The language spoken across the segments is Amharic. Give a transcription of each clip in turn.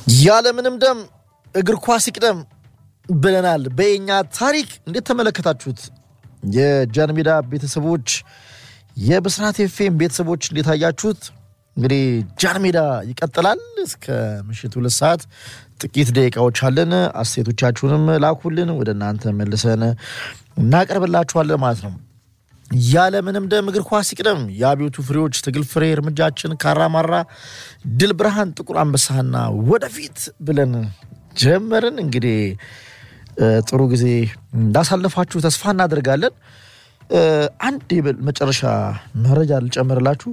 ያለምንም ደም እግር ኳስ ይቅደም ብለናል። በየኛ ታሪክ እንዴት ተመለከታችሁት? የጃን ሜዳ ቤተሰቦች፣ የብስራት ኤፍኤም ቤተሰቦች እንዴት አያችሁት? እንግዲህ ጃን ሜዳ ይቀጥላል እስከ ምሽት ሁለት ሰዓት ጥቂት ደቂቃዎች አለን። አስተያየቶቻችሁንም ላኩልን፣ ወደ እናንተ መልሰን እናቀርብላችኋለን ማለት ነው። ያለምንም ደም እግር ኳስ ይቅደም። የአብዮቱ ፍሬዎች ትግል ፍሬ እርምጃችን ካራማራ ድል ብርሃን ጥቁር አንበሳና ወደፊት ብለን ጀመርን። እንግዲህ ጥሩ ጊዜ እንዳሳለፋችሁ ተስፋ እናደርጋለን። አንድ መጨረሻ መረጃ ልጨምርላችሁ።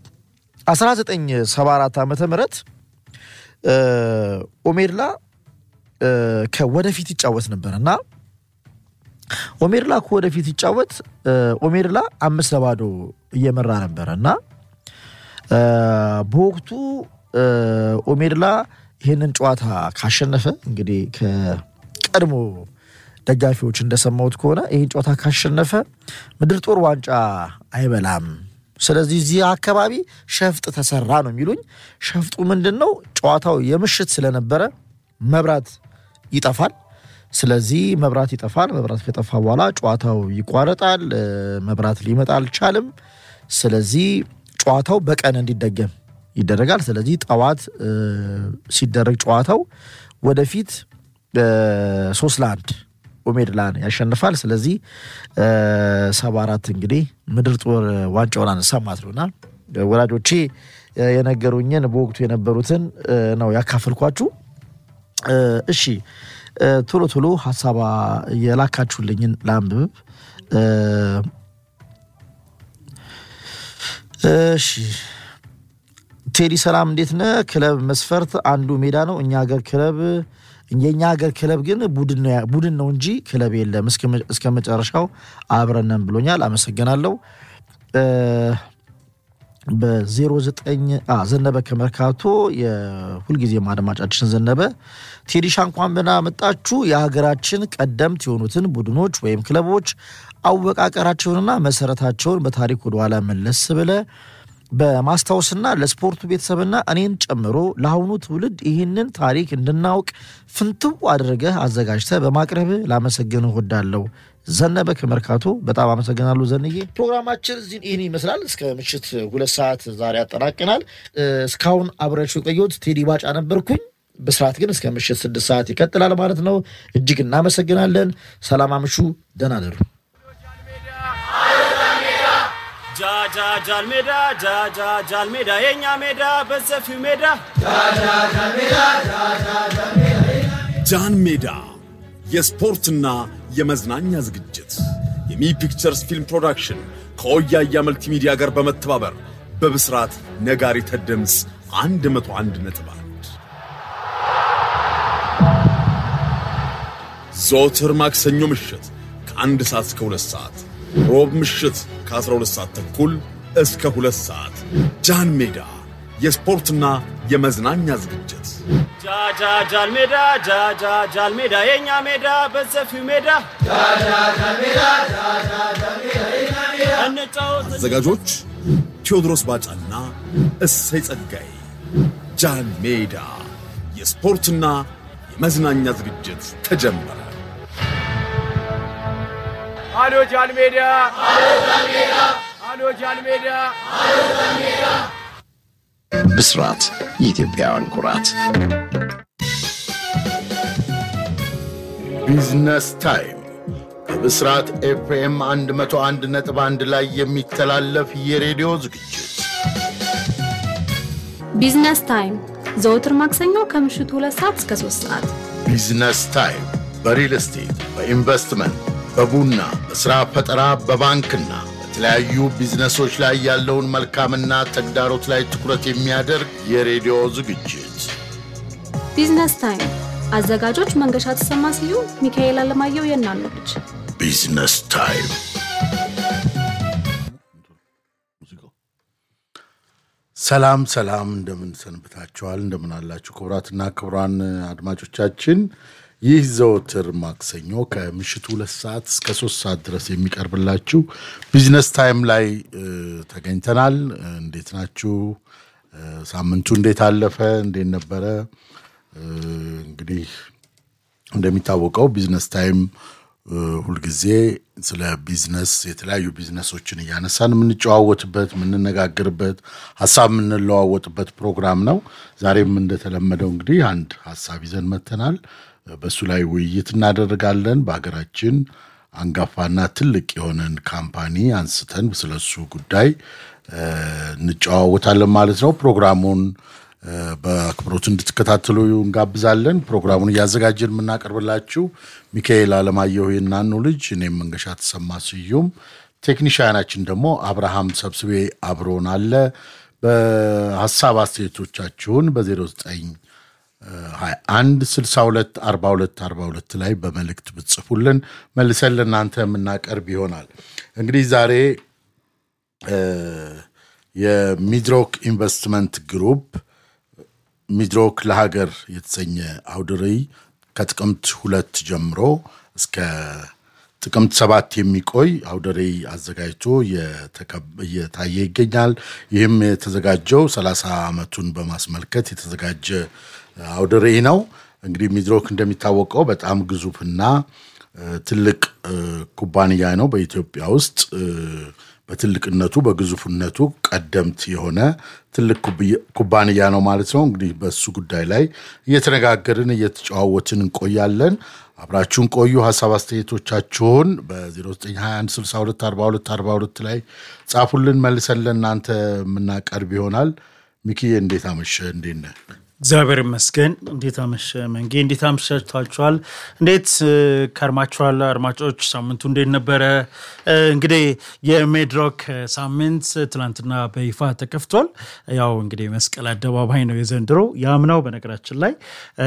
1974 ዓመተ ምህረት ኦሜድላ ከወደፊት ይጫወት ነበር እና ኦሜድላ ከወደፊት ይጫወት ኦሜድላ አምስት ለባዶ እየመራ ነበረ እና በወቅቱ ኦሜድላ ይህንን ጨዋታ ካሸነፈ እንግዲህ ከቀድሞ ደጋፊዎች እንደሰማሁት ከሆነ ይህን ጨዋታ ካሸነፈ ምድር ጦር ዋንጫ አይበላም። ስለዚህ እዚህ አካባቢ ሸፍጥ ተሰራ ነው የሚሉኝ። ሸፍጡ ምንድን ነው? ጨዋታው የምሽት ስለነበረ መብራት ይጠፋል። ስለዚህ መብራት ይጠፋል። መብራት ከጠፋ በኋላ ጨዋታው ይቋረጣል። መብራት ሊመጣ አልቻልም። ስለዚህ ጨዋታው በቀን እንዲደገም ይደረጋል። ስለዚህ ጠዋት ሲደረግ ጨዋታው ወደፊት ሶስት ለአንድ ኦሜድላን ያሸንፋል። ስለዚህ ሰባ አራት እንግዲህ ምድር ጦር ዋንጫውን አነሳ ማለት ነውና ወላጆቼ የነገሩኝን በወቅቱ የነበሩትን ነው ያካፈልኳችሁ። እሺ ቶሎ ቶሎ ሀሳባ የላካችሁልኝን ለአንብብ። እሺ ቴዲ ሰላም እንዴት ነህ? ክለብ መስፈርት አንዱ ሜዳ ነው። እኛ ሀገር ክለብ የእኛ ሀገር ክለብ ግን ቡድን ነው እንጂ ክለብ የለም። እስከ መጨረሻው አብረነን ብሎኛል። አመሰግናለሁ። በ09 ዘነበ ከመርካቶ የሁልጊዜም አድማጫችን ዘነበ ቴዲሻ እንኳን ብና መጣችሁ። የሀገራችን ቀደምት የሆኑትን ቡድኖች ወይም ክለቦች አወቃቀራቸውንና መሰረታቸውን በታሪክ ወደኋላ መለስ ብለ በማስታወስና ለስፖርቱ ቤተሰብና እኔን ጨምሮ ለአሁኑ ትውልድ ይህንን ታሪክ እንድናውቅ ፍንትው አድርገህ አዘጋጅተህ በማቅረብ ላመሰግን እወዳለሁ። ዘነበ ከመርካቶ በጣም አመሰግናለሁ ዘንዬ። ፕሮግራማችን እዚህ ይህን ይመስላል። እስከ ምሽት ሁለት ሰዓት ዛሬ ያጠናቅናል። እስካሁን አብሬያችሁ የቆየሁት ቴዲ ባጫ ነበርኩኝ። ብስራት ግን እስከ ምሽት ስድስት ሰዓት ይቀጥላል ማለት ነው። እጅግ እናመሰግናለን። ሰላም አምሹ፣ ደህና ደሩ። ጃጃጃል ሜዳ ጃጃጃል ሜዳ የኛ ሜዳ በሰፊው ሜዳ ጃን ሜዳ የስፖርትና የመዝናኛ ዝግጅት የሚ ፒክቸርስ ፊልም ፕሮዳክሽን ከወያያ መልቲሚዲያ ጋር በመተባበር በብስራት ነጋሪተ ድምፅ 101 ነጥብ አንድ ዘወትር ማክሰኞ ምሽት ከአንድ ሰዓት እስከ ሁለት ሰዓት ሮብ ምሽት ከ12 ሰዓት ተኩል እስከ ሁለት ሰዓት ጃን ሜዳ የስፖርትና የመዝናኛ ዝግጅት ጃጃጃል ሜዳ ጃጃጃል ሜዳ የኛ ሜዳ በሰፊው ሜዳ እንጫወት አዘጋጆች ቴዎድሮስ ባጫና እሰይ ጸጋዬ። ጃን ሜዳ የስፖርትና የመዝናኛ ዝግጅት ተጀመረ። አሎ ጃል ሜዳ አሎ ጃል ሜዳ ብስራት የኢትዮጵያውያን ኩራት። ቢዝነስ ታይም በብስራት ኤፍኤም 101 ነጥብ 1 ላይ የሚተላለፍ የሬዲዮ ዝግጅት ቢዝነስ ታይም ዘወትር ማክሰኞ ከምሽቱ ሁለት ሰዓት እስከ ሶስት ሰዓት ቢዝነስ ታይም በሪል ስቴት፣ በኢንቨስትመንት፣ በቡና፣ በሥራ ፈጠራ፣ በባንክና በተለያዩ ቢዝነሶች ላይ ያለውን መልካምና ተግዳሮት ላይ ትኩረት የሚያደርግ የሬዲዮ ዝግጅት ቢዝነስ ታይም አዘጋጆች መንገሻ ተሰማ ስዩም፣ ሚካኤል አለማየሁ የእናኑ ልጅ ቢዝነስ ታይም ሰላም ሰላም፣ እንደምን ሰንብታችኋል? እንደምን አላችሁ? ክቡራትና ክቡራን አድማጮቻችን ይህ ዘወትር ማክሰኞ ከምሽቱ ሁለት ሰዓት እስከ ሶስት ሰዓት ድረስ የሚቀርብላችሁ ቢዝነስ ታይም ላይ እ, ተገኝተናል። እንዴት ናችሁ? እ, ሳምንቱ እንዴት አለፈ? እንዴት ነበረ? እንግዲህ እንደሚታወቀው ቢዝነስ ታይም ሁልጊዜ ስለ ቢዝነስ የተለያዩ ቢዝነሶችን እያነሳን የምንጨዋወትበት የምንነጋገርበት ሀሳብ የምንለዋወጥበት ፕሮግራም ነው። ዛሬም እንደተለመደው እንግዲህ አንድ ሀሳብ ይዘን መተናል። በእሱ ላይ ውይይት እናደርጋለን። በሀገራችን አንጋፋና ትልቅ የሆነን ካምፓኒ አንስተን ስለሱ ጉዳይ እንጨዋወታለን ማለት ነው። ፕሮግራሙን በአክብሮት እንድትከታተሉ እንጋብዛለን። ፕሮግራሙን እያዘጋጀን የምናቀርብላችሁ ሚካኤል አለማየሁ የናኑ ልጅ፣ እኔም መንገሻ ተሰማ ስዩም፣ ቴክኒሽያናችን ደግሞ አብርሃም ሰብስቤ አብሮን አለ። በሀሳብ አስተያየቶቻችሁን በ09 21 62 42 42 ላይ በመልእክት ብትጽፉልን መልሰን ለእናንተ የምናቀርብ ይሆናል። እንግዲህ ዛሬ የሚድሮክ ኢንቨስትመንት ግሩፕ ሚድሮክ ለሀገር የተሰኘ አውደ ርዕይ ከጥቅምት ሁለት ጀምሮ እስከ ጥቅምት ሰባት የሚቆይ አውደ ርዕይ አዘጋጅቶ እየታየ ይገኛል። ይህም የተዘጋጀው ሰላሳ ዓመቱን በማስመልከት የተዘጋጀ አውደ ርዕይ ነው። እንግዲህ ሚድሮክ እንደሚታወቀው በጣም ግዙፍና ትልቅ ኩባንያ ነው። በኢትዮጵያ ውስጥ በትልቅነቱ በግዙፍነቱ ቀደምት የሆነ ትልቅ ኩባንያ ነው ማለት ነው። እንግዲህ በሱ ጉዳይ ላይ እየተነጋገርን እየተጨዋወትን እንቆያለን። አብራችሁን ቆዩ። ሀሳብ አስተያየቶቻችሁን በ0921 62 42 42 ላይ ጻፉልን። መልሰን ለእናንተ የምናቀርብ ይሆናል። ሚኪዬ እንዴት አመሸ? እንዴት ነህ? እግዚአብሔር ይመስገን። እንዴት አመሸ መንጌ? እንዴት አምሽታችኋል? እንዴት ከርማችኋል? አድማጮች ሳምንቱ እንዴት ነበረ? እንግዲህ የሜድሮክ ሳምንት ትናንትና በይፋ ተከፍቷል። ያው እንግዲህ መስቀል አደባባይ ነው የዘንድሮ። ያምናው በነገራችን ላይ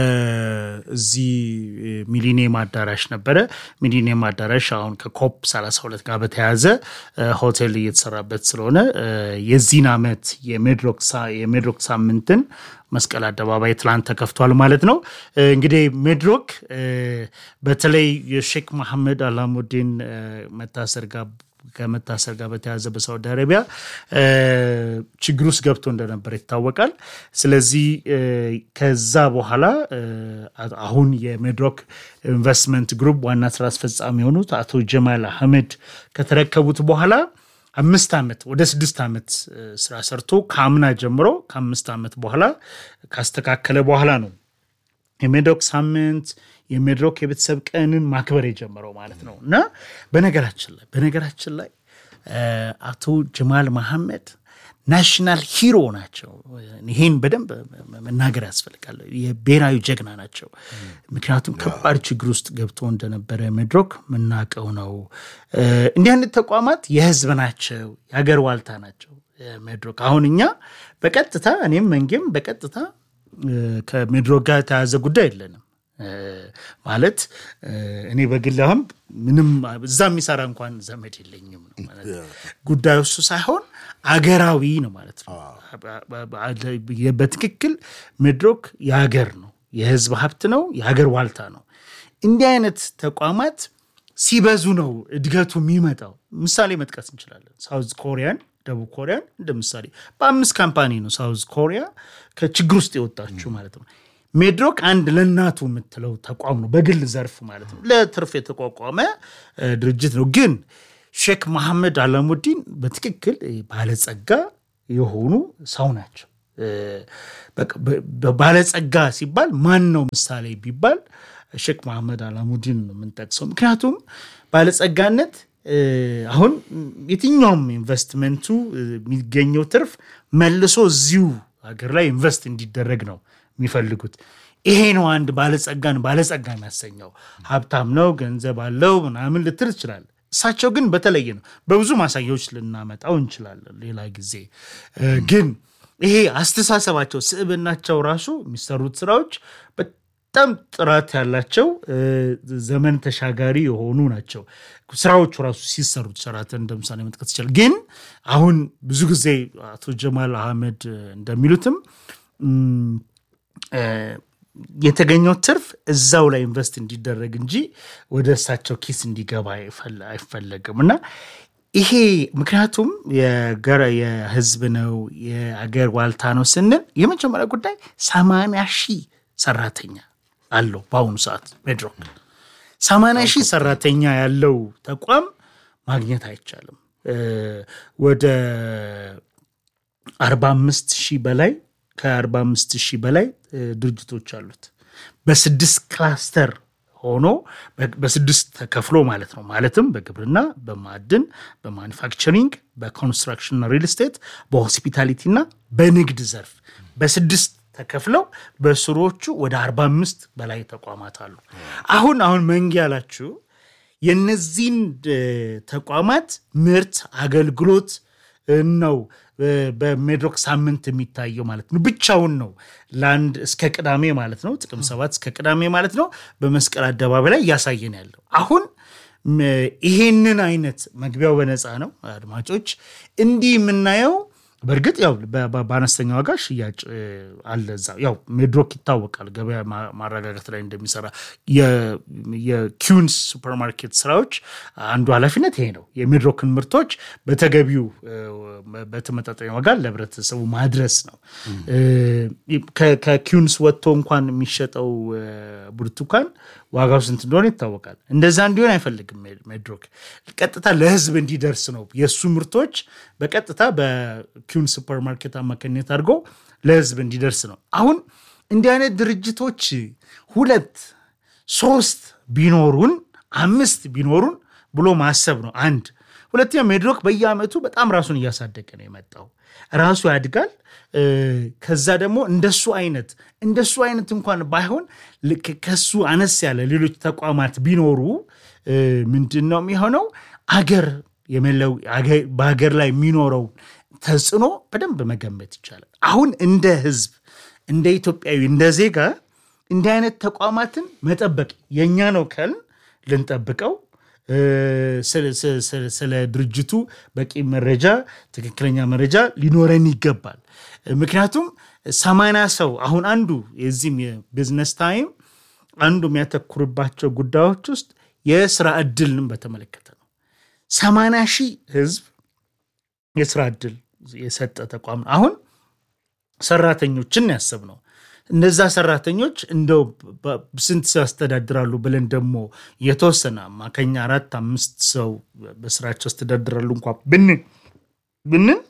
እዚህ ሚሊኒየም አዳራሽ ነበረ። ሚሊኒየም አዳራሽ አሁን ከኮፕ 32 ጋር በተያያዘ ሆቴል እየተሰራበት ስለሆነ የዚህን ዓመት የሜድሮክ ሳምንትን መስቀል አደባባይ ትላንት ተከፍቷል ማለት ነው። እንግዲህ ሜድሮክ በተለይ የሼክ መሐመድ አላሙዲን መታሰር ጋር ከመታሰር ጋር በተያያዘ በሳውዲ አረቢያ ችግር ውስጥ ገብቶ እንደነበር ይታወቃል። ስለዚህ ከዛ በኋላ አሁን የሜድሮክ ኢንቨስትመንት ግሩፕ ዋና ስራ አስፈጻሚ የሆኑት አቶ ጀማል አህመድ ከተረከቡት በኋላ አምስት ዓመት ወደ ስድስት ዓመት ስራ ሰርቶ ከአምና ጀምሮ ከአምስት ዓመት በኋላ ካስተካከለ በኋላ ነው የሜድሮክ ሳምንት የሜድሮክ የቤተሰብ ቀንን ማክበር የጀመረው ማለት ነው። እና በነገራችን ላይ በነገራችን ላይ አቶ ጀማል መሐመድ ናሽናል ሂሮ ናቸው። ይሄን በደንብ መናገር ያስፈልጋል። የብሔራዊ ጀግና ናቸው። ምክንያቱም ከባድ ችግር ውስጥ ገብቶ እንደነበረ ሜድሮክ የምናውቀው ነው። እንዲህ አይነት ተቋማት የህዝብ ናቸው፣ የሀገር ዋልታ ናቸው። ሜድሮክ አሁን እኛ በቀጥታ እኔም መንጌም በቀጥታ ከሜድሮክ ጋር የተያዘ ጉዳይ የለንም። ማለት እኔ በግል አሁን ምንም እዛ የሚሰራ እንኳን ዘመድ የለኝም ነው ጉዳዩ እሱ ሳይሆን አገራዊ ነው ማለት ነው። በትክክል ሜድሮክ የሀገር ነው፣ የህዝብ ሀብት ነው፣ የሀገር ዋልታ ነው። እንዲህ አይነት ተቋማት ሲበዙ ነው እድገቱ የሚመጣው። ምሳሌ መጥቀስ እንችላለን። ሳውዝ ኮሪያን፣ ደቡብ ኮሪያን እንደ ምሳሌ በአምስት ካምፓኒ ነው ሳውዝ ኮሪያ ከችግር ውስጥ የወጣችው ማለት ነው። ሜድሮክ አንድ ለእናቱ የምትለው ተቋም ነው፣ በግል ዘርፍ ማለት ነው። ለትርፍ የተቋቋመ ድርጅት ነው። ግን ሼክ መሐመድ አላሙዲን በትክክል ባለጸጋ የሆኑ ሰው ናቸው። ባለጸጋ ሲባል ማን ነው ምሳሌ ቢባል ሼክ መሐመድ አላሙዲን ነው የምንጠቅሰው። ምክንያቱም ባለጸጋነት አሁን የትኛውም ኢንቨስትመንቱ የሚገኘው ትርፍ መልሶ እዚሁ ሀገር ላይ ኢንቨስት እንዲደረግ ነው የሚፈልጉት። ይሄ ነው አንድ ባለጸጋን ባለጸጋ የሚያሰኘው። ሀብታም ነው፣ ገንዘብ አለው ምናምን ልትል ትችላል። እሳቸው ግን በተለየ ነው። በብዙ ማሳያዎች ልናመጣው እንችላለን ሌላ ጊዜ። ግን ይሄ አስተሳሰባቸው፣ ስዕብናቸው ራሱ የሚሰሩት ስራዎች በጣም ጥራት ያላቸው ዘመን ተሻጋሪ የሆኑ ናቸው። ስራዎቹ ራሱ ሲሰሩት ሸራተን እንደ ምሳሌ መጥቀስ ይችላል። ግን አሁን ብዙ ጊዜ አቶ ጀማል አህመድ እንደሚሉትም የተገኘው ትርፍ እዛው ላይ ኢንቨስት እንዲደረግ እንጂ ወደ እሳቸው ኪስ እንዲገባ አይፈለግም እና ይሄ ምክንያቱም የህዝብ ነው የአገር ዋልታ ነው ስንል የመጀመሪያ ጉዳይ ሰማንያ ሺህ ሰራተኛ አለው በአሁኑ ሰዓት ሜድሮክ። ሰማንያ ሺህ ሰራተኛ ያለው ተቋም ማግኘት አይቻልም። እ፣ ወደ አርባ አምስት ሺህ በላይ ከአርባ አምስት ሺህ በላይ እ፣ ድርጅቶች አሉት በስድስት ክላስተር ሆኖ በ- በስድስት ተከፍሎ ማለት ነው። ማለትም በግብርና፣ በማዕድን፣ በማኒፋክቸሪንግ፣ በኮንስትራክሽንና ሪል ስቴት፣ በሆስፒታሊቲ እና በንግድ ዘርፍ በስድስት ተከፍለው በስሮቹ ወደ 45 በላይ ተቋማት አሉ። አሁን አሁን መንጌ ያላችሁ የነዚህን እ፣ ተቋማት ምርት አገልግሎት እ፣ ነው እ፣ በሜድሮክ ሳምንት የሚታየው ማለት ነው። ብቻውን ነው ለአንድ እስከ ቅዳሜ ማለት ነው። ጥቅም ሰባት እስከ ቅዳሜ ማለት ነው። በመስቀል አደባባይ ላይ እያሳየን ያለው አሁን ም፣ ይሄንን አይነት መግቢያው በነፃ ነው። አድማጮች እንዲህ የምናየው በእርግጥ ያው በ- በ- በአነስተኛ ዋጋ ሽያጭ እ፣ አለ እዛ። ያው ሜድሮክ ይታወቃል ገበያ ማ- ማረጋጋት ላይ እንደሚሰራ። የ- የኪዩንስ ሱፐርማርኬት ስራዎች አንዱ ኃላፊነት ይሄ ነው። የሜድሮክን ምርቶች በተገቢው እ፣ በተመጣጣኝ ዋጋ ለህብረተሰቡ ማድረስ ነው። እ፣ ከ- ከኪዩንስ ወጥቶ እንኳን የሚሸጠው እ፣ ብርቱካን ዋጋው ስንት እንደሆነ ይታወቃል። እንደዛ እንዲሆን አይፈልግም ሜ- ሜድሮክ። ቀጥታ ለህዝብ እንዲደርስ ነው የእሱ ምርቶች በቀጥታ በኪዩን ሱፐርማርኬት አማካኝነት አድርጎ ለህዝብ እንዲደርስ ነው። አሁን እንዲህ አይነት ድርጅቶች ሁለት ሶስት ቢኖሩን አምስት ቢኖሩን ብሎ ማሰብ ነው አንድ። ሁለተኛ ሜድሮክ በየአመቱ በጣም ራሱን እያሳደገ ነው የመጣው። ራሱ ያድጋል። እ፣ ከዛ ደግሞ እንደሱ አይነት እንደሱ አይነት እንኳን ባይሆን ልክ ከሱ አነስ ያለ ሌሎች ተቋማት ቢኖሩ እ፣ ምንድን ነው የሚሆነው? አገር የመለው አገ- በሀገር ላይ የሚኖረው ተጽዕኖ በደንብ መገመት ይቻላል። አሁን እንደ ህዝብ እንደ ኢትዮጵያዊ እንደ ዜጋ እንዲህ አይነት ተቋማትን መጠበቅ የእኛ ነው ካልን ልንጠብቀው እ፣ ስለ- ስለ- ስለ- ስለ ድርጅቱ በቂ መረጃ ትክክለኛ መረጃ ሊኖረን ይገባል። ምክንያቱም ሰማንያ ሰው አሁን አንዱ የዚህም የቢዝነስ ታይም አንዱ የሚያተኩርባቸው ጉዳዮች ውስጥ የስራ እድልን በተመለከተ ነው። ሰማንያ ሺህ ህዝብ የስራ እድል የሰጠ ተቋም ነው። አሁን ሰራተኞችን ያሰብ ነው። እነዛ ሰራተኞች እንደው በ- ስንት ሰው ያስተዳድራሉ ብለን ደግሞ የተወሰነ አማካኛ አራት አምስት ሰው በስራቸው ያስተዳድራሉ እንኳ ብንን ብንን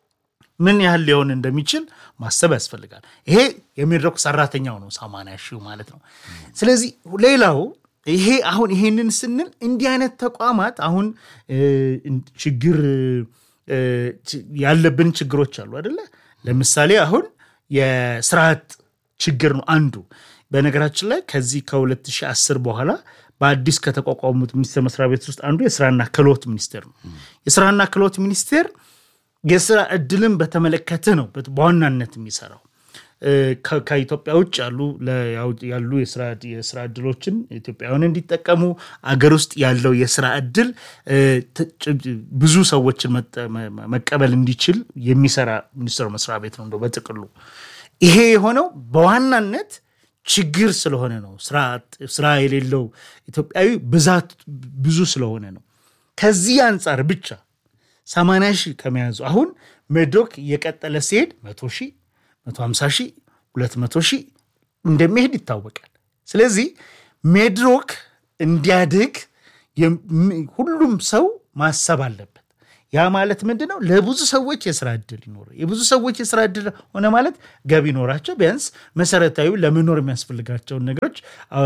ምን ያህል ሊሆን እንደሚችል ማሰብ ያስፈልጋል። ይሄ የሜድሮክ ሰራተኛው ነው ሰማንያ ሺው ማለት ነው። ስለዚህ ሌላው ይሄ አሁን ይሄንን ስንል እንዲህ አይነት ተቋማት አሁን እ፣ ችግር እ፣ ች- ያለብን ችግሮች አሉ አደለ? ለምሳሌ አሁን የስራ አጥ ችግር ነው አንዱ። በነገራችን ላይ ከዚህ ከ2010 በኋላ በአዲስ ከተቋቋሙት ሚኒስቴር መስሪያ ቤት ውስጥ አንዱ የስራና ክህሎት ሚኒስቴር ነው። የስራና ክህሎት ሚኒስቴር የስራ እድልን በተመለከተ ነው በት- በዋናነት የሚሰራው። እ፣ ከ- ከኢትዮጵያ ውጭ ያሉ ለ- ያው- ያሉ የስራ የስራ እድሎችን ኢትዮጵያውያን እንዲጠቀሙ አገር ውስጥ ያለው የስራ እድል እ፣ ት- ጭ- ብዙ ሰዎችን መጠ- መ- መቀበል እንዲችል የሚሰራ ሚኒስቴር መስሪያ ቤት ነው እንደው በጥቅሉ። ይሄ የሆነው በዋናነት ችግር ስለሆነ ነው። ስራ አጥ- ስራ የሌለው ኢትዮጵያዊ ብዛት ብዙ ስለሆነ ነው። ከዚህ አንጻር ብቻ 80 ሺህ ከመያዙ አሁን ሜድሮክ እየቀጠለ ሲሄድ 100 ሺህ 150 ሺህ 200 ሺህ እንደሚሄድ ይታወቃል። ስለዚህ ሜድሮክ እንዲያድግ የም- ሁሉም ሰው ማሰብ አለበት። ያ ማለት ምንድን ነው? ለብዙ ሰዎች የስራ እድል ይኖረ የብዙ ሰዎች የስራ እድል ሆነ ማለት ገቢ ይኖራቸው ቢያንስ መሰረታዊ ለመኖር የሚያስፈልጋቸውን ነገሮች አ፣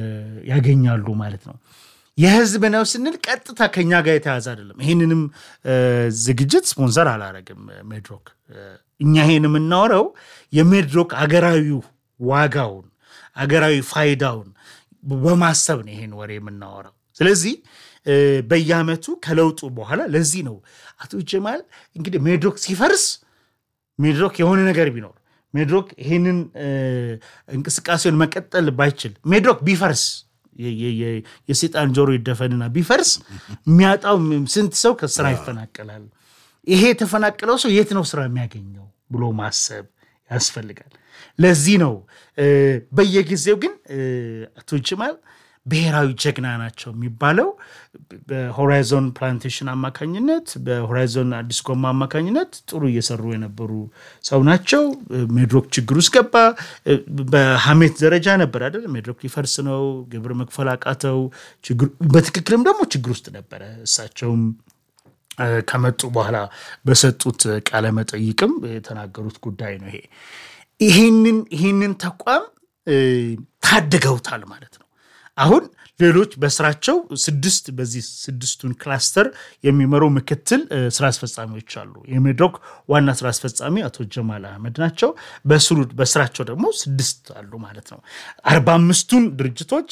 ያገኛሉ ማለት ነው። የህዝብ ነው ስንል ቀጥታ ከኛ ጋር የተያዘ አይደለም። ይህንንም እ፣ ዝግጅት ስፖንሰር አላረግም ሜድሮክ። እ፣ እኛ ይሄን የምናወራው የሜድሮክ አገራዊ ዋጋውን አገራዊ ፋይዳውን በማሰብ ነው ይሄን ወሬ የምናወራው። ስለዚህ እ፣ በየአመቱ ከለውጡ በኋላ ለዚህ ነው አቶ ጀማል እንግዲህ ሜድሮክ ሲፈርስ ሜድሮክ የሆነ ነገር ቢኖር ሜድሮክ ይህንን እ፣ እንቅስቃሴውን መቀጠል ባይችል ሜድሮክ ቢፈርስ የ- የ- የ- የሴጣን ጆሮ ይደፈንና ቢፈርስ የሚያጣው ስንት ሰው ከስራ ይፈናቀላል። ይሄ የተፈናቀለው ሰው የት ነው ስራ የሚያገኘው ብሎ ማሰብ ያስፈልጋል። ለዚህ ነው እ፣ በየጊዜው ግን እ፣ አቶ ጅማል ብሔራዊ ጀግና ናቸው የሚባለው በሆራይዞን ፕላንቴሽን አማካኝነት በሆራይዞን አዲስ ጎማ አማካኝነት ጥሩ እየሰሩ የነበሩ ሰው ናቸው። ሜድሮክ ችግር ውስጥ ገባ። በሀሜት ደረጃ ነበር አይደል? ሜድሮክ ሊፈርስ ነው፣ ግብር መክፈል አቃተው። በትክክልም ደግሞ ችግር ውስጥ ነበረ። እሳቸውም ከመጡ በኋላ በሰጡት ቃለ መጠይቅም የተናገሩት ጉዳይ ነው። ይሄ ይህንን ይህንን ተቋም ታድገውታል ማለት ነው። አሁን ሌሎች በስራቸው ስድስት በዚህ ስድስቱን ክላስተር የሚመሩ ምክትል ስራ አስፈጻሚዎች አሉ። የሜድሮክ ዋና ስራ አስፈጻሚ አቶ ጀማል አህመድ ናቸው። በስሩ በስራቸው ደግሞ ስድስት አሉ ማለት ነው። አርባ አምስቱን ድርጅቶች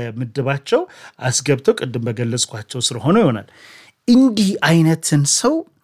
በየምድባቸው አስገብተው ቅድም በገለጽኳቸው ስር ሆነው ይሆናል። እንዲህ አይነትን ሰው